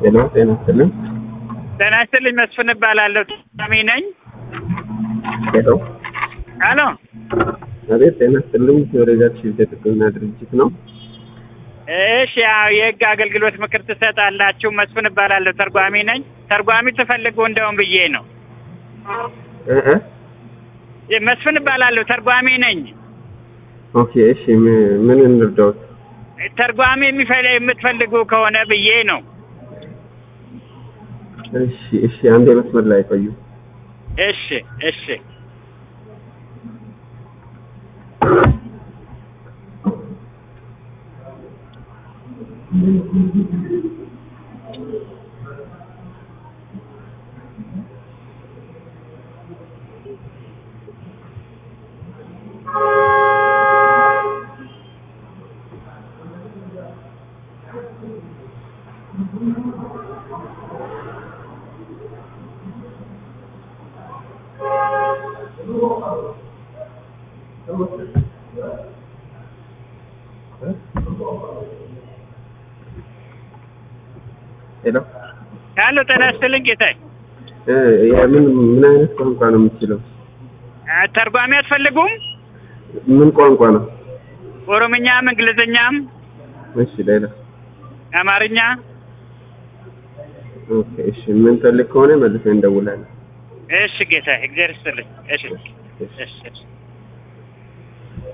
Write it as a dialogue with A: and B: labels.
A: ጤና ጤና ይስጥልን።
B: ጤና ይስጥልኝ። መስፍን እባላለሁ። ታሚ ነኝ።
A: ሄሎ
B: አሎ
A: አቤት፣ ጤና ይስጥልኝ። የወረዳችን የጥቅምና ድርጅት ነው።
B: እሺ፣ ያው የህግ አገልግሎት ምክር ትሰጣላችሁ። መስፍን እባላለሁ። ተርጓሚ ነኝ። ተርጓሚ ትፈልጉ እንደውም ብዬ ነው።
A: እ እ
B: መስፍን እባላለሁ። ተርጓሚ ነኝ።
A: ኦኬ፣ እሺ። ም- ምን እንርዳዎት?
B: ተርጓሚ የሚፈለ የምትፈልጉ ከሆነ ብዬ ነው።
A: እሺ፣ እሺ። አንድ መስመር ላይ ቆዩ።
B: እሺ፣ እሺ።
A: ሄሎ
B: አሎ ጤና ይስጥልኝ ጌታዬ።
A: እ የምን ምን አይነት ቋንቋ ነው የምትችለው?
B: አ፣ ተርጓሚ አትፈልጉም?
A: ምን ቋንቋ ነው?
B: ኦሮምኛም፣ እንግሊዝኛም፣
A: እሺ፣ ሌላ
B: አማርኛ።
A: ኦኬ፣ እሺ። ምን ፈልግ ከሆነ መልሰን እንደውላለን።
B: እሺ ጌታዬ፣ እግዚአብሔር ይስጥልኝ። እሺ፣
A: እሺ።
B: እሺ፣ እሺ።